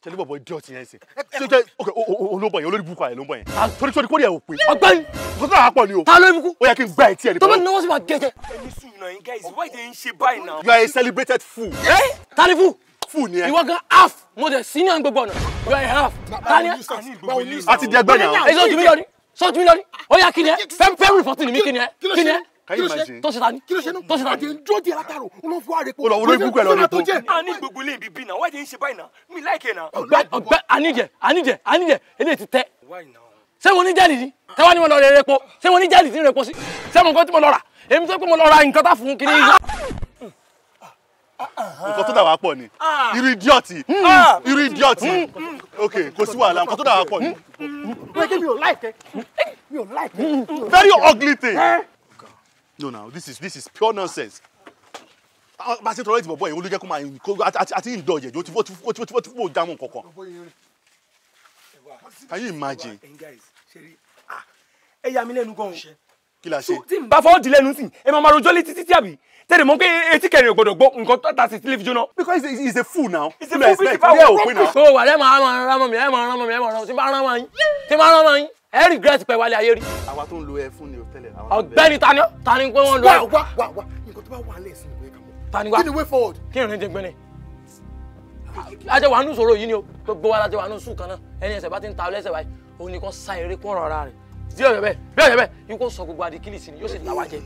tẹlifọ bọ ìdí ọtí yẹn sè ṣe jẹ ok olóńgbò yẹn olórí burúkú ayẹ olóńgbò yẹn torí torí kórìí ẹ ò pé ọ̀gbẹ́ni nǹkan tó náà pọ̀ ni o ta ló ibùkún ó yẹ kí n gbá etí ẹ ní tó bá bọ́ọ̀ náwó sí ma gẹ̀jẹ̀ ẹni sùn náà yín guys why dey ń ṣe báyìí náà. you are a celebrated fool ta ni fún fool ni ẹ ìwọ gan half mo dẹ̀ senior gbogbo ọ̀nà you are a half ta ni ẹ àti di ẹgbẹ́ náà ẹ sọ ju mi lọ ni sọ ju mi lọ ni ó yà kí ni ẹ fẹ́ fẹ́ rìpọ́tì ni mi kí ni ẹ kí ni ẹ can you imagine tó ṣe ta ni kí ló ṣe náà tó ṣe ta àti ni dúró di alátàrò olóhùn fún àrèpọ̀ Ó lọ olórí burúkú ẹ lọ rí tó jẹ́ a ní gbogbo ilé ibi bí náà why dey ń ṣe báyìí náà mi like ẹ náà. ọ̀gbẹ́ ọ̀gbẹ́ anijẹ anijẹ anijẹ eléyìí ti tẹ why now. ṣé mo ní jẹ́ẹ̀lì ni tẹ́wọ́n ni mo lọ rẹ̀ repo ṣé mo ní jẹ́ẹ̀lì tí ń repo sí ṣé mo nǹkan tí mo lọ rà èmi tó pé mo lọ ra nǹkan tá fún kiri nǹkan tó dà wá pọ̀ ni irú idiot irú idiot ok kò sí wàhálà nǹkan tó dà wá pọ̀ ni pé mi ò láìkẹ́ mi ò láìkẹ́ very ugly thing no now this is this is pure nonsense Ah, bá a ṣe tọrọ ìdìbò bọ́ yẹn olú jẹ́ kó máa kó àti àti ìdọ̀jẹ̀ ó ti fó ó ti fó ó ti fó jámù kankan can you imagine ẹ̀yin guys ṣe rí ah, ẹ yà mí lẹ́nu gan-an. kí la ṣe tí n bá fọwọ́ di lẹ́nu sí ẹ máa ma rojọ́ létí títí àbí tẹ̀lé mọ́ pé etí kẹrin ò gbọ́dọ̀ gbọ́ nǹkan tó ta sí tẹlifíṣàn náà. because he is a fool now He's a Kí ló fool, expect? bíi ti Ilé ẹ̀ báwo? ò pé now so wà lẹ́ máa máa rán mọ́ mi ẹ̀ máa rán mọ́ mi ẹ̀ máa rán mọ́ mi tí n bá rán mọ́ yín tí n bá rán mọ́ yín ẹ̀ regret pẹ̀ wálé ayé rí àwa tó ń lo ẹ fún ni o tẹ́lẹ̀ àwa tó ń bẹ. ọ̀gbẹ́ni tani ọ́ tani pé wọ́n lo wá ẹ̀ wá wá wá nǹkan tó bá wà lẹ́sìn ìwé kan mọ́ tani wá kí ni way forward kí ìrìn jẹ gbẹ́ni ajẹ́ wàá nù sọ̀rọ̀ yìí ni o gbogbo wa lajẹ́ wàá nù sùn kan náà ẹni ẹsẹ̀ bá ti ń ta ọlẹ́sẹ̀ báyìí òun ni kò sa eré kó rọra rẹ̀ bí ọ̀yọ́ bẹ́ẹ̀ bí ọ̀yọ́ bẹ́ẹ̀ yìí kò sọ gbogbo adikili sí ni yóò sì là wá jẹ.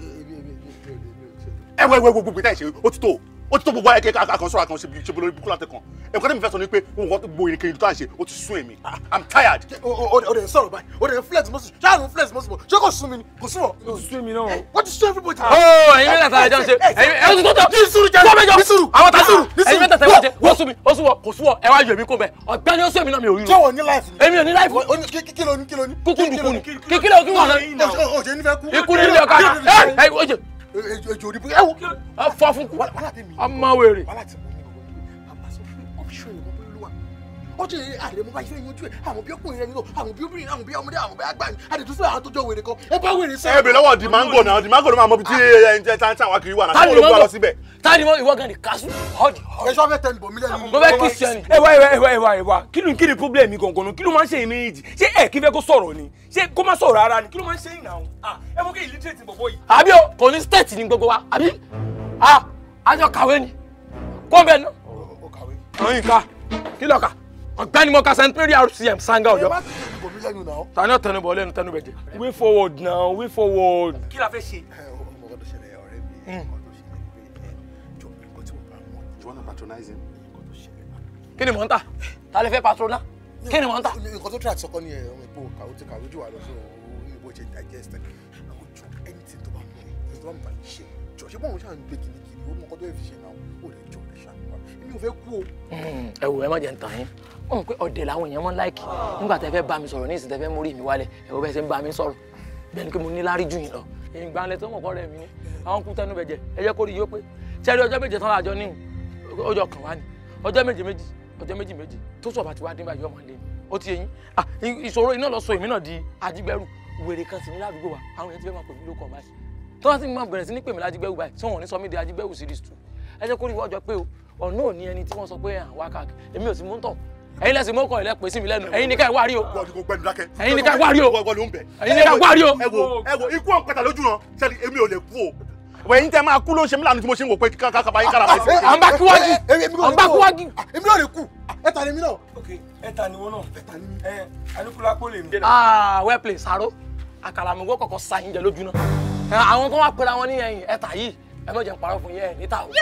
ẹ wẹ wẹ gbogbo ìta ìṣe ó ti tó ó ti tó gbogbo ayẹkẹ àkànṣọ àkànṣe bí ṣe bolórí bukú látẹkàn ẹ̀kọ́ tẹ́mi fẹ́ sọ ni pé òun kọ́ gbogbo ìrìnkiri tó à ń ṣe ó ti sún èmi i'm tired. o o de sọ̀rọ̀ báyìí o de flex mọ́sùn ṣáà ló ń flex mọ́sùn ṣé kò sún mi ni kò sún ọ. sún mi náà. wọ́n ti sún everybody. ó ẹ̀yin mẹ́ta tàlẹ́ jọ ń ṣe ẹ̀yin ẹ̀ ó ti tó tọ̀ ní sùúrù jẹ́ tó bẹ́jọ ní sùúrù àwọn ní tàlẹ́ sùúrù ní ẹ̀yin sùúrù mẹ́ta tàlẹ́ jẹ wọ́n sún mi ó sún wọ kò sún wọ ẹ wá yọ èmi kó bẹ ọ̀gbẹ́ni ó sún èmi náà mi ò rí ṣé ro wọ́n ní láìfù ni. èmi ò ní láìpù O ní kí kí ló ní kí ló ní. kúkú nìkú ni kíkílẹ̀ òkú wọn náà o o ṣe nífẹ̀ẹ́ kú. ikú nílé ọ̀ka ẹ̀ ẹ̀ oye ejò òdìbò ẹ wo. fọ́ fún kú wàhálà tèmi. ọmọ wèrè wàhálà tí mo ní gbogbo ní bàbá sọ pé ọ́fíìsì òyìnbó bó ló wà. ọjọ́ yìí àlè mo bá yẹ yanjú ẹ̀ àwọn bí ọkùnrin rẹ̀ nínú àwọn bí obìnrin àwọn bí ọmọdé àwọn bí àgbà àdè tó fẹ́ àwọn tó jọ wèrè kan ẹ bá wèrè ẹ sẹ́yìn. bèrè lọ́wọ́ dimango náà dimango ló máa mọ ibi tí ẹ ń jẹ tí àwọn kiri wà náà tani sọ́wọ́n ló gbọ́ mọ́ lọ síbẹ̀. tani mọ́ ìwọ gan ni kásù ọ̀dì ẹ ṣọ́ fẹ́ tẹnu bọ̀ mí lẹ́nu. mo fẹ́ kí sí ẹni ẹ wá ẹ wá ẹ wá ẹ wá ẹ wá kí ló kí ni problem mi gangan nu kí ló máa ń ṣe èmi méjì ṣé ẹ kí fẹ́ kó sọ̀rọ̀ ni ṣé kó má sọ̀rọ̀ ara ni kí ló máa ń ṣe ìnáwó ẹ mọ kí illiterate bọ̀bọ̀ yìí. àbí o kò ní state ní gbogbo wa àbí a àjọ kàwé ni kó bẹ́ẹ̀ náà ó kàwé. ọyìn ká kí lọ kà ọ̀gbẹ́ni mo ka st mary rcm sanga ẹ ọ̀yọ́ má tẹnu bọ̀ mí lẹ́nu náà. tani ọ̀tẹnu bọ̀ lẹ́nu tẹnu bẹ̀ jẹ. way forward now way forward. kí la fẹ́ ṣe. ẹ o mọ̀ ọ́ tó ṣẹlẹ̀ ọ̀rẹ́ mi nǹkan tó ṣẹlẹ̀ ni pé ẹ jọ nǹkan tí mo bá mọ̀ you wanna patronize him. nǹkan tó ṣẹlẹ̀ kí ni mò ń tà ta lè fẹ́ patrona kí ni mò ń tà. nǹkan tó try àti sọkọ ni ẹ ọmọ ìpò kàwé ti kàwé jù wá lọ sí òun ní bó ṣe digest ẹ àwọn jọ anything tó bá mọ ẹ tó bá mọ bá mi ṣe jọ ṣé bọ́n ṣáà ń gbé kìnnìkìnnì ó mọ ọkọ tó yẹ fi ṣe náà ó lè jọ lè ṣàkóso èmi ò fẹ́ kú o. ẹ wò ẹ má jẹ́ ń tàn yín wọ́n mọ̀ pé ọ̀dẹ̀ làwọn èèyàn máa ń láìkì nígbà tẹ́ fẹ́ bá mi sọ̀rọ̀ ní ìsìn tẹ́ fẹ́ mórí mi wálẹ̀ ẹ wò bẹ́ẹ̀ ṣe ń bá mi sọ̀rọ̀ bẹ́ẹ̀ ni pé mo ní lárí jù yín lọ èyí gbanlẹ̀ tó mọ̀ kọ́ rẹ̀ mi ni àwọn kú tẹnu bẹ̀jẹ̀ ẹ jẹ́ kó rí yó pé sẹ́rí ọjọ́ méje tán láàjọ ní ọjọ́ kan wá ní ọjọ́ méje méjì ọjọ́ méjì méjì tó sọ̀ bá ti wá dín báyìí ọmọ lé mi ó ti yẹn ah ìṣòro iná lọ sọ èmi náà di ajígbẹ́rù wèrè kan sì ní ládùúgbò wa àwọn èèyàn ti fẹ́ máa pè mí lóko báyìí tó wá sí máa bẹ̀rẹ̀ sí ní pè mí lájígbẹ́rù báyìí tí wọ́n ní sọ mí di ajígbẹ́rù series two ẹ jẹ́ kó rí wọ́jọ́ pé o ọ̀nà ò ní ẹni tí wọ́n sọ pé àwọn káàkiri èmi ò sì mú ń tọ̀ ẹ̀yin lẹ́sìn mọ́kàn ilẹ̀ pè sí mi lẹ́nu ẹ̀yin ní ká ẹ wá rí o wọ́n ní kò gbẹ́nu dákẹ́. Ẹ̀yin ní ká wá rí o. wọ́n ló ń bẹ̀. Ẹ̀yin ní ká wá rí o. ẹ wo ẹ wo ikú ọ̀n pẹ̀tà lójú náà sẹ́ni èmi ò lè kú o. wẹ̀ yín tẹ́ máa kú ló ń ṣe mí lánàá tí mo ṣe ń wò pé kákàbá yín kára báyìí. à ń bá kíwájú à ń bá kíwájú. èmi náà lè kú ẹ ta ni mí náà. ok ẹ ta ni wọn náà ẹ ta ni ẹ alukulapo lè mi. ah well played saro àkàrà mi gbọ́ kọ̀kọ́ sa yín jẹ lójú náà Ẹ, àwọn tó wá pera wọn ní ẹ̀yìn ẹ̀ta yìí ẹ mọ̀ jẹ́ ń parọ́ fún yín ẹ̀ níta o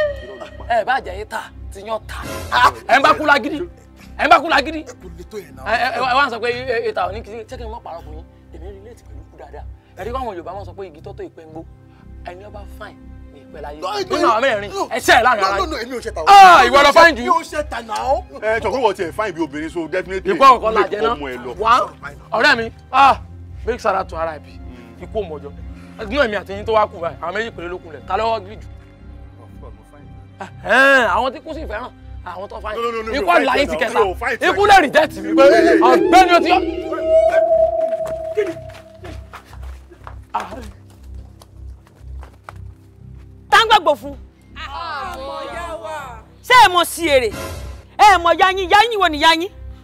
ẹ bá jẹ́ yín ta ti yàn ta Ah, ẹ ń bá kú lágídí ẹ ń bá kú lágídí ẹ kò lè tó yẹn náà. ẹ ẹ ẹ wá ń sọ pé ẹ- ìta ò ní kí ṣé kí n mọ̀ parọ́ fún yín èmi relate pẹ̀lú kú dáadáa ẹ̀rí káwọn Yorùbá wọn sọ pé igi tọ́tọ̀ ìpẹ́ ń gbó ẹni ọba fine ní ìpẹ́ láyé nínú àwọn mẹ́rin ẹsẹ̀ ẹ̀ láàrin ara no yín no èmi ò ṣe ta o. Ah, ìwọ lọ fine jù. mi ò ṣe ta náà. ẹ jọ pé wọ́n tiẹ̀ fáìn bí obìnrin so definitely. ikú ọ̀kan la jẹ ọmọ ẹ lọ. náà wá ọ̀rẹ́ mi ah big sara to RIP ikú òmòjọ nínú èmi àti yín tó wá kù báyìí àwọn méjì péré ló kù lẹ̀ ta lọ́wọ́ gírí jù Ẹ̀hẹ́n, àwọn tí kú sí fẹ́ràn àwọn tó fáyìn No, no, no, no, ikú mi ò àlàyé fine ti now, kẹta mi ò fine ikú lè rí dẹ́tì mi pé ọ̀gbẹ́ni ó ti yọ. táǹgbàgbò fún. ṣé ẹ mọ sí èrè ẹ mọ yanyin yanyin wo ni yanyin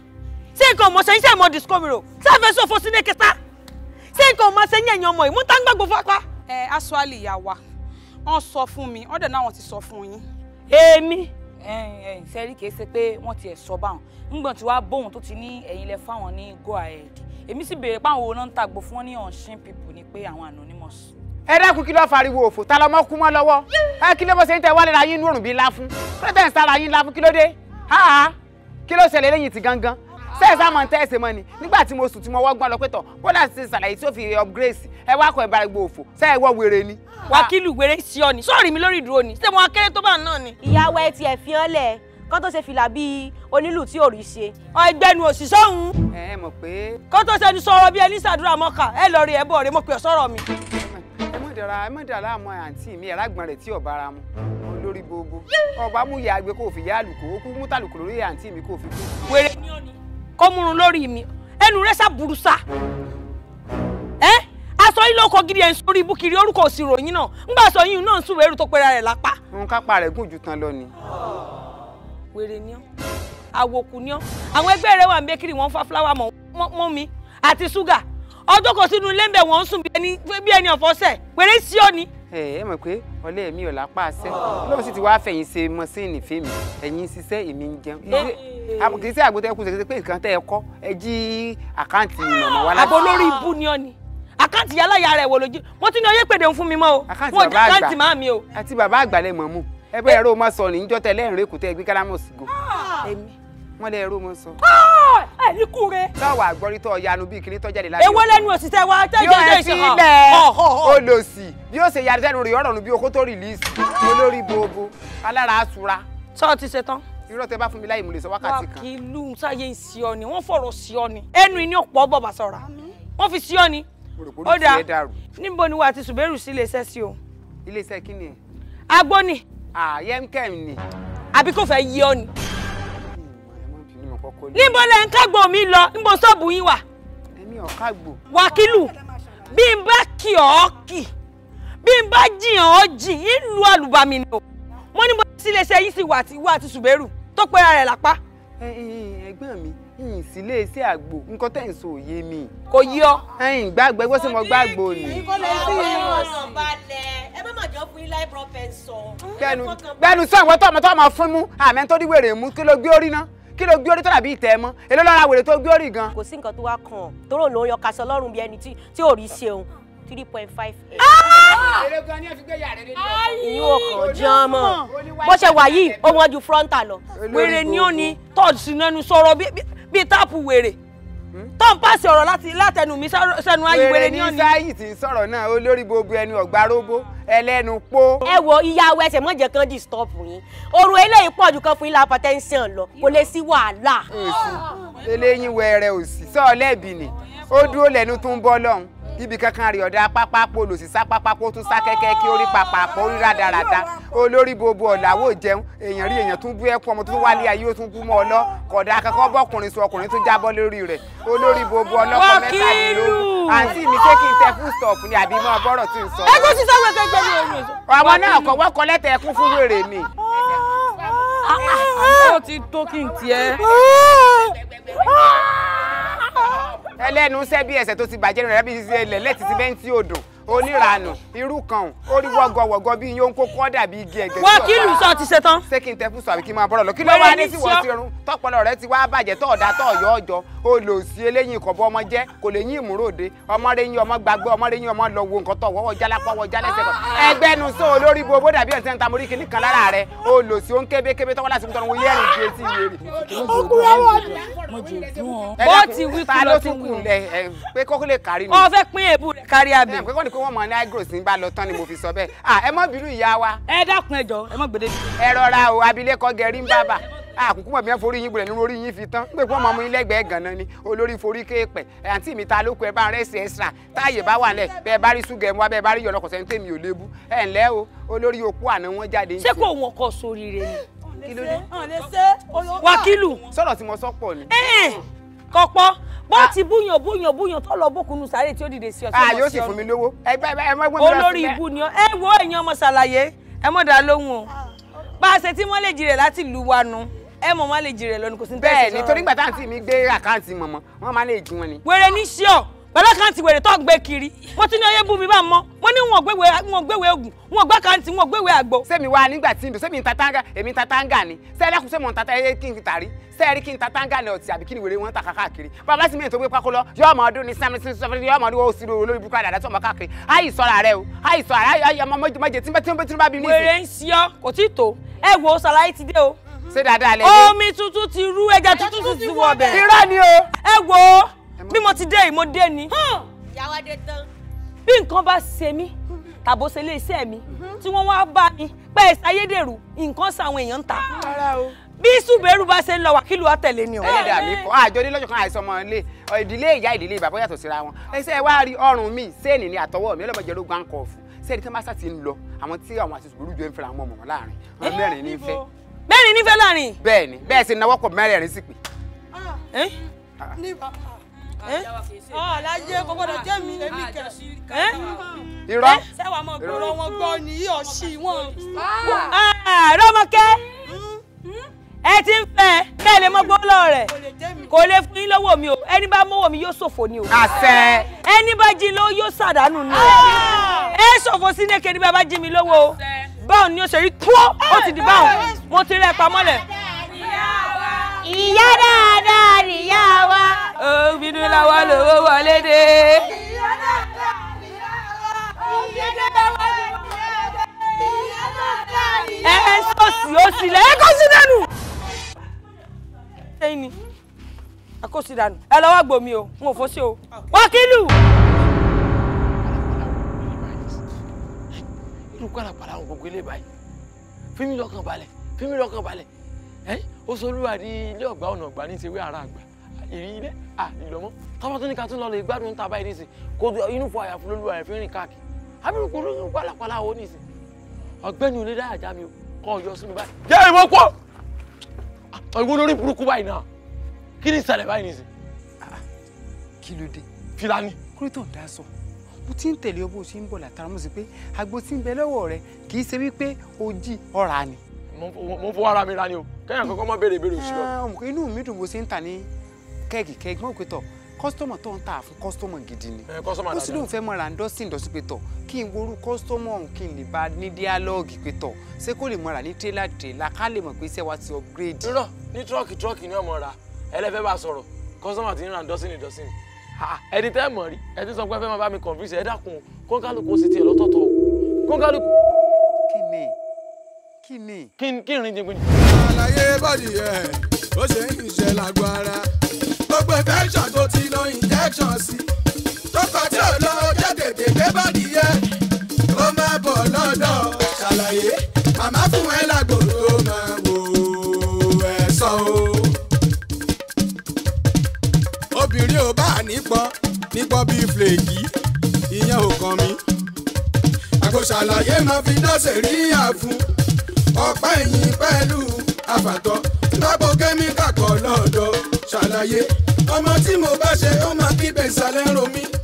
ṣé nǹkan ọmọ sẹ́yìn sẹ́yìn mọ́ discovery o sáfẹ́ sọ̀fọ̀ sí ní kẹta ṣé nǹkan ọmọ sẹ́yìn ẹ̀yìn ọmọ yìí mú tá ń gbàgbọ́ fapá. ẹ aṣọ́àlì ìyá wa wọ́n sọ fún mi ọ̀dẹ̀ náà wọ́n ti sọ fún yín. èmi sẹ́rí kìí ṣe pé wọ́n ti ẹ̀ sọ báwọn ńgbọ̀n tí wàá bóun tó ti ní ẹ̀yin lẹ fáwọn ní go ahead èmi sì béèrè páwọn owó náà ń tàgbò fún wọn ní unseen people ni pé àwọn anonymous. ẹ dákun kí ló fariwo òfò ta lọmọ kú mọ́ lọ́wọ́ ẹ kí ló bó ṣe ń tẹ wálé ra yín nú òrùn bíi ńlá fún kí ló tẹ̀ ń sára yín ńlá fún kí ló dé háà kí ló ṣẹlẹ̀ lẹ́yìn tí gangan sẹ́ẹ̀sì àmọ́ ń tẹ́ ẹ̀sẹ̀ mọ́ ni nígbà tí mo sùn tí mo wọ́gbọ́n lọ pé tọ̀ bọ́dà ti ṣàlàyé tí ó fi upgrade ẹ wá kọ ìbára gbọ́ òfò sẹ́ẹ̀ wọ́ wèrè ni. wákìlù wèrè sí ọ ni sọ́ọ̀rì mi lórí ìdúró ni ṣé mo akéré tó bá náà ni. ìyàwó ẹ tiẹ̀ fi hàn lẹ̀ kó tó ṣe fìlà bíi onílù tí ò rí ṣe. ọgbẹnu òṣìṣẹ́ òun ẹ ẹ mọ̀ pé kó tó ṣe ni sọ̀rọ̀ bí ẹni ṣàdúrà mọ́kà ẹ lọ rí ẹ bọ̀ rẹ mo pè ọ́ sọ̀rọ̀ mi. ẹ mọ̀ dára ẹ mọ̀ dára àmọ́ àǹtí mi ẹ̀rágbọ́n rẹ̀ tí ò bára mu olórí gbogbo ọba mú ìyá àgbẹ̀ kó fi yá àlùkò ó kú mú tàlùkò lórí àǹtí mi kó fi kú. wèrè ni ọ ni kó múrun lórí mi ẹnu rẹ sá burú sá ẹ aṣọ yìí ló kọ gidi ẹ̀ ń sórí ibú kiri orúkọ òsì ròyìn náà ńgbà aṣọ yìí náà ń sùn wẹ́rù tó pera rẹ̀ lápá. òun kápá rẹ̀ gùn ju tán lọ ni. wèrè ni ọ àwòkù ni ọ àwọn ẹgbẹ́ rẹ wà ń bẹ́kìrì wọ́n ń fa fúláwà mọ́ mọ́ mi àti ṣúgà ọjọ́ kan sínú ilé ń bẹ̀ wọ́n ń sùn bí ẹni bí ẹni ọ̀fọ́sẹ̀ wèrè sí ọ ni. ẹ ẹ mọ̀ pé ọlẹ́ mi ò lápá àṣẹ lóun sì ti wá fẹ̀yìn ṣe mọ́síìnì fèmí ẹ̀yìn ń ṣiṣẹ́ èmi ń jẹun Ilé- àmọ́ kì í ṣe àgbótẹ́ kù ṣe pé nǹkan tẹ́ ẹ kọ́ ẹ jí àkáǹtì mọ̀mọ́ wa láti. àbò lórí ibú ni ọ ni àkáǹtì yálàyà rẹ̀ wò lójú mo ti ní oyè pèdè ń fún mi mọ́ o àkáǹtì mo jẹ́ bàbá àgbà àkáǹtì máa mi o. àti bàbá àgbàlẹ̀ mọ̀ mú ẹ bẹ́ẹ̀ ẹ̀rọ mọ́ sọ ní ìjọ́ tẹ lẹ́rìn rẹ̀ kù tẹ́ gbé kálámọ̀ sí go èmi. wọ́n lẹ́ ẹ̀rọ mọ́ sọ. ẹ ní kú re. táwa àgbọ̀rítọ́ yanu bíi kiri tọ́jáde lábẹ́ èwo lẹ́nu òṣìṣẹ́ wa tẹ́ yóò jẹ́ ẹ ìṣe hàn. sílẹ̀ Ọ̀, ọ̀, ọ̀. ó lò sí bí ó ṣe yára sẹ́nu rẹ̀ ọ̀rọ̀ nù bí okó tó rìlíìsì olórí gbogbo alára àsúra sọ ti ṣe tán. irọ́ tẹ bá fún mi láì mú lè sọ wákàtí kan. wákìlú sáyé ń sí ọ ni wọ́n fọ̀rọ̀ sí ọ ni ẹnu ìní ọ̀pọ̀ bọ̀bà sọ̀ra wọ́n fi sí ọ ni. Mo rò pé ó orí dáa tiẹ̀ dàrú níbo ni wà á ti ṣùgbẹ́rù sí iléeṣẹ́ sí o. iléeṣẹ́ kí ni agbó ni àyẹ̀mkẹ́m ni. àbí kò fẹ́ yí ọ ni. ẹ̀mọ́ bínú mọ̀ kọ́kọ́ lé. níbo lẹ ń kágbó mi lọ níbo ṣọ́ọ̀bù yín wà. èmi ọ̀ká gbò. wákìlù bí n bá kì ọ́ kì bí n bá jiyàn ọ́ jì ìlú àlùbami ni o. mo ní mo ti iléeṣẹ́ yín sí wà àti wà àti ṣùgbẹ́rù tó pera rẹ̀ lápá Ẹ, ẹ, ẹ, ẹ̀gbọ́n mi yìnyín sí iléeṣẹ́ àgbò nǹkan tẹ̀ ń sọ òye mi. kò yí ọ. ẹ̀yin gbàgbọ́ ẹgbẹ́ sọ mo gbàgbọ́ ni. ọ̀nà balẹ̀ ẹ má mà jọ fún yín láì prọfẹsọ. gbẹnu gbẹnu sọ ìwọ tó ọmọ tó ọmọ fún mú àmì tó dí wèrè mú kí ló gbé orí ná kí ló gbé orí tó dàbí ìtẹ́ mọ́ èló lọ́ra wèrè tó gbé orí gan. kò sí nǹkan tó wá kàn ọ́ tóró ló ń yan kaṣọ lọ́rùn bí ẹni tí tí ò rí ṣeun three point five eight. èrè gan ni ẹ fi gbé yàrá rẹ ìyún ọkàn jẹun mọ́ bó ṣe wà yìí ó wọ́n ju frontal lọ. wèrè ni ó ní tọ́ọ̀dù sí nẹnu sọ̀rọ̀ bí- bí- bíi táàpù wèrè tó ń pàṣẹ ọ̀rọ̀ láti látẹnu mi sá- sẹ́nu ayé wèrè ni ó ní. sáyì tí ń sọ̀rọ̀ náà olórí gbogbo ẹni ọ̀gbá róbó ẹlẹ́nu pó. ẹ wo ìyàwó ẹsẹ̀ mọ̀jẹ̀ kan disturb yín oorun eléyìí pọ̀ ju kan fún ilé hypertension lọ kò lè sí wàhálà. òsì eléyìí wẹrẹ òsì sọ lẹ́bi ni ó dúró lẹ́nu tó ń bọ́ lọ́hùn ibi kankan rí ọ̀dà pápákó lòsì sá pápákó tún sá kẹ́kẹ́ kí orí papàpọ̀ orí rádaràda olórí gbogbo ọ̀làwọ̀ jẹun èèyàn rí èèyàn tún bú ẹkún ọmọ tó tún wálé ayé ó tún kú mọ́ ọ lọ kódà kankan bọ́kùnrin sọ ọkùnrin tún jábọ́ lórí rẹ̀ olórí gbogbo ọlọ́kọ mẹ́tàdínlógún àǹtí mi ṣé kí n tẹ fún stop ni àbí mọ́ bọ́rọ̀ tí ń sọ. ẹgbẹ́ sísá wẹ̀ kẹgbẹ́ mi ò ní oṣù. ọmọ náà kọ wọ́n kọ lẹ́tà ẹkún fún wèrè ni. ó ti tó kí n tiẹ̀. ẹlẹ́nu iṣẹ́ bí ẹsẹ̀ tó ti bàjẹ́ rẹ̀ bí ṣe ilẹ̀ lẹ́tì sí bẹ́ńtì odò oníranù irú kan orí wọ́gọ̀wọ̀gọ̀ bí yóò ń kó kọ́ dàbí igi ẹ̀gẹ́. wákìlù sọ ti ṣe tán. ṣé kí n tẹ fún sọ àbí kí n máa bọ́rọ̀ lọ kí ló Wẹ́rẹ́ wá ní ní tí wọ́n sí ọ. ti rún tọpọlọ rẹ ti wá bàjẹ́ tọ́ ọ̀dà tọ́ ọ̀yọ́ ọjọ́ o lò sí eléyìí ìkọ̀bọ ọmọ jẹ́ kò lè yín ìmúròde ọmọ rẹ yín ọmọ gbàgbé ọmọ rẹ yín ọmọ lọ wo nǹkan tọ̀ wọ́wọ́ jálápá wọ jálẹ́sẹ̀ kan ẹgbẹ́ nu sọ olórí bobó dàbí ọ̀sẹ̀ ń ta morí kìíní kan lára rẹ o lò sí o ń kébé kébé tọ́wọ́ láti tọrọ wọn yẹ́ ẹ̀rìn ju etí wèrè. Ẹ Bó dákun, ti wí ta kú ló ló ti tún wí. kù lẹ ẹ pé kókó lè kárí ni ọ fẹ́ pín èébú rẹ̀ kárí abẹ. ẹ pé kọ́ni pé wọ́n mọ ní agros ń bá lọ tán ni mo fi sọ bẹ́ẹ̀ à ẹ mọ́ bínú ìyá wa ẹ dákun ẹjọ ẹ má gbèdé. ẹ rọra o abilékọ gẹrí ń bábà àkùkù mọ̀ bí wọ́n forí yín gbọ́dọ̀ nínú orí yín fi tán pé wọ́n mọ ọmọ yín lẹ́gbẹ̀ẹ́ gan-an ni olórí forí kéèpẹ̀ ẹ̀ àǹtí mi ta ló kọ ẹ bá ń rẹ́sì ẹ̀sìrà táàyè bá wà lẹ̀ bẹ́ẹ̀ bá rí ṣúgà ẹ̀mú wa bẹ́ẹ̀ bá rí yọ̀nà kọ̀sẹ̀ ń tèmi ò lébu ẹ̀ ǹlẹ́ o olórí opó àná wọn jáde ń ṣé tiẹ̀. kò wọn kọ sóríire ni. kí ló dé wákìlù sọ̀rọ̀ tí mo sọ pọ̀ ni. kọpọ bó ti búyàn búyàn búyàn tó lọ bókunu sáré tí ó dìde sí ọ a yóò sì fún mi lówó ẹgbẹ́ ẹ mọ́ gbọ́n mi lọ olórí sílẹ̀. ibu ni ọ ẹ wo èèyàn ọmọ ṣàlàyé ẹ mọ̀ dá lóhùn o bá a ṣe tí wọ́n lè jìrè láti lu wa nu ẹ mọ̀ má lè jèrè lọ ni kò sí ní bẹ́ẹ̀ tẹ̀sí ni sọ́rọ̀ torí rẹ̀. gbà táǹtì mi gbé àkáǹtì mọ̀mọ́ wọ́n máa lè jí wọn ni. wèrè ní ṣíọ pẹ̀lú àkáǹtì wèrè tó ń gbé kiri mo ti ní oyè bú mi bá mọ́ mo ní wọn gbéwèé wọn gbéwèé oògùn wọn gbá àkáǹtì wọn gbéwèé àgbo. sẹ́mi wá nígbà tí n dùn sẹ́mi ń ta táǹgà èmi ń ta táǹgà ni sẹ́ẹ̀dẹ́kùn sẹ́mi ń ta táǹgà kí n tàrí sẹ́ẹ̀rí kí n ta táǹgà ní ọtí àbí kí ni wèrè wọn ń ta káàkiri bàbá sì mẹ́rin tó gbé pákó lọ yọ ọmọ ọdún ní sẹ́mi sí sọ́fẹ́ yọ ọmọ ọdún ó sì olórí bukú àdàdà tó ọmọ káàkiri àyè sọ́ra rẹ o àyè sọ́ra àyè ọmọ mọ́jẹ tí tí bá bí ní ìsìn. wèrè ń ṣíọ kò tí ì tó ẹ wo sàlàyé ti dé o. ṣé dáadáa lẹ dé. omi tuntun ti rú ẹja tuntun tún ti wọ ọbẹ̀. irọ́ ni o. ẹ wo bí mo ti dé yìí mo dé ni. ìyàwó adé tán. bí nǹkan bá ṣe mí tàbó ṣe lé iṣẹ́ mi tí wọ́n wá bá mi pé ẹ̀sẹ̀ ayédèrú nǹkan sáwọn èèyàn ń ta. bí ṣùgbẹ́rù bá ṣe ń lọ wákìlù àtẹ̀lé ni o. ẹlẹ́dàá mi kọ́ àjọ ní lọ́jọ́ kan àìsàn ọmọ ilé ìdílé ìyá ìdílé bàbá yàtọ̀ síra wọn ẹsẹ̀ wá rí ọrùn mi sẹ́ẹ̀nì ní àtọwọ́ mi ọlọ́mọdé ló gbá ń kọ̀ fún sẹ́ẹ̀nì tí wọ́n bá sá ti ń lọ àwọn tí àwọn àti ṣùgbọ́n jọ ń fẹ́ra wọn mọ̀ láàrin wọn mẹ́rin ní fẹ́. mẹ́rin nífẹ̀ẹ́ láàrin. bẹ́ẹ̀ ni bẹ́ẹ̀ sì náwó pọ̀ mẹ́rẹ̀ẹ̀rin sì pé. ọ̀làjẹ́ kò gbọ́dọ̀ jẹ́ mi èmi kẹ̀. irọ́ sẹ́wàá mọ̀ gbọ́dọ̀ wọn gbọ́ ní ọ̀sì wọn. rọ́mọkẹ́ ẹ ti ń fẹ́ bẹ́ẹ̀ lè mọ gbọ́lọ́ rẹ̀ kò lè fún yín lọ́wọ́ mi o ẹni bá mọ́wọ́ mi yóò ṣòfò ni o. àṣẹ. ẹni bá jí lówó yóò ṣàdánù ni o. ẹ ṣòfò sí ní kéde bá bá jí mi lówó o. báwo ni o ṣe rí tó ó ti di báwọn mo ti rẹ pamọ́lẹ̀. ìyá dáadáa nìyá wa. obìnrin làwọn lówó wọlé dé. ẹ ẹ sọ́ọ̀sì ó sì lẹ̀ ẹ kó sí dànù. ṣé ni ẹ kó sí dànù ẹ lọ́wọ́ gbòmí o n ò fọ́ sí o wákìlù. irú pàlàpàlà àwọn gbogbo ilé báyìí fíìmù lọ́kàn balẹ̀ fíìmù lọ́kàn balẹ̀ ẹ́ ó sọ olúwa ní ilé ọ̀gbà ọ̀nà ọ̀gbà ní ìṣèwé ara àgbà ìrí ilé à ìlọ́mọ́ tọ́mọ tó ní ká tún lọ lè gbádùn ń ta báyìí nísìn kó inú fọ àyàfún lólúwa rẹ̀ fi rìn káàkiri àbúrò kò lóyún pàlàpàlà wo nísìn ọ̀gbẹ́ni olè dáhà já mi o kọ́ ọ̀yọ́ sí mi báyìí jẹ́ ìwọ pọ̀ ọ̀gbọ́n lórí burúkú báyìí náà kí ni ìṣẹ̀lẹ̀ báyìí nísìn. kí ló dé. filani. kúrò tó ń dá sọ mo ti ń tẹ̀lé ọ bó ṣe ń bọ̀ látara mo sì pé agbo tí ń bẹ lọ́wọ́ rẹ kì í ṣe wípé o jí ọ̀rà ni. mo ń fọwọ́ ara mi ra ni o kẹ́yìn kankan má béèrè ìbéèrè òṣì lọ. ọmọ inú mi dùn bó ṣe ń tà ní kẹ́ẹ̀gì kẹ́ẹ̀gì mọ̀ pé tọ̀ kọ́sítọ́mọ̀ tó ń tà fún kọ́sítọ́mọ̀ gidi ni. kọ́sítọ́mọ̀ ó sì lóun fẹ́ mọ ra ndọ́sìn ndọ́sìn pé tọ̀ kí n worú kọ́sítọ́mọ̀ ọ̀hún kí n lè bá ní díálọ́ọ̀gì pé tọ̀ ṣé kó lè mọ ra ní tírélà tírélà ká lè mọ̀ pé iṣẹ́ wa ti upgrade. irọ́ ní tírọ́ọ̀kì tírọ́ọ̀kì ni ọmọ ra ẹlẹ́fẹ́ bá sọ̀rọ̀ kọ́sítọ́mọ̀ ti ń ra ndọ́sìn ndọ́sìn ẹni tẹ́ mọ̀ rí ẹ ti sọ pé ẹ fẹ́ máa bá mi convince ẹ dákun kọ́ńkálùkù sì tiẹ̀ lọ́tọ̀ọ̀tọ̀ o kọ́ńkálùkù. kí ni kí ni. kí n kí n rìn jìngbìn. àlàyé bọ́dì ẹ̀ ó ṣe ń ṣe lágbára gbogbo infection tó ti lo injection sí tó kọ tí ò lọ jẹ́ tètè gbé bọ́dì yẹ ó máa bọ̀ lọ́dọ̀ ṣàlàyé màmá fún ẹ lágbo tó máa wò ẹ̀ sọ o. obìnrin ò bá nípọn nípọn bíi flèkì ìyẹn ò kàn mí àgbo ṣàlàyé máa fi dọ́sẹ̀ rí àfún ọ̀pá ẹ̀yìn pẹ̀lú àfàtọ́ lágbo kẹ́míkà kan lọ́dọ̀ ṣàlàyé ọmọ tí mo bá ṣe ó máa kígbe ìsàlẹ̀ ń ro mí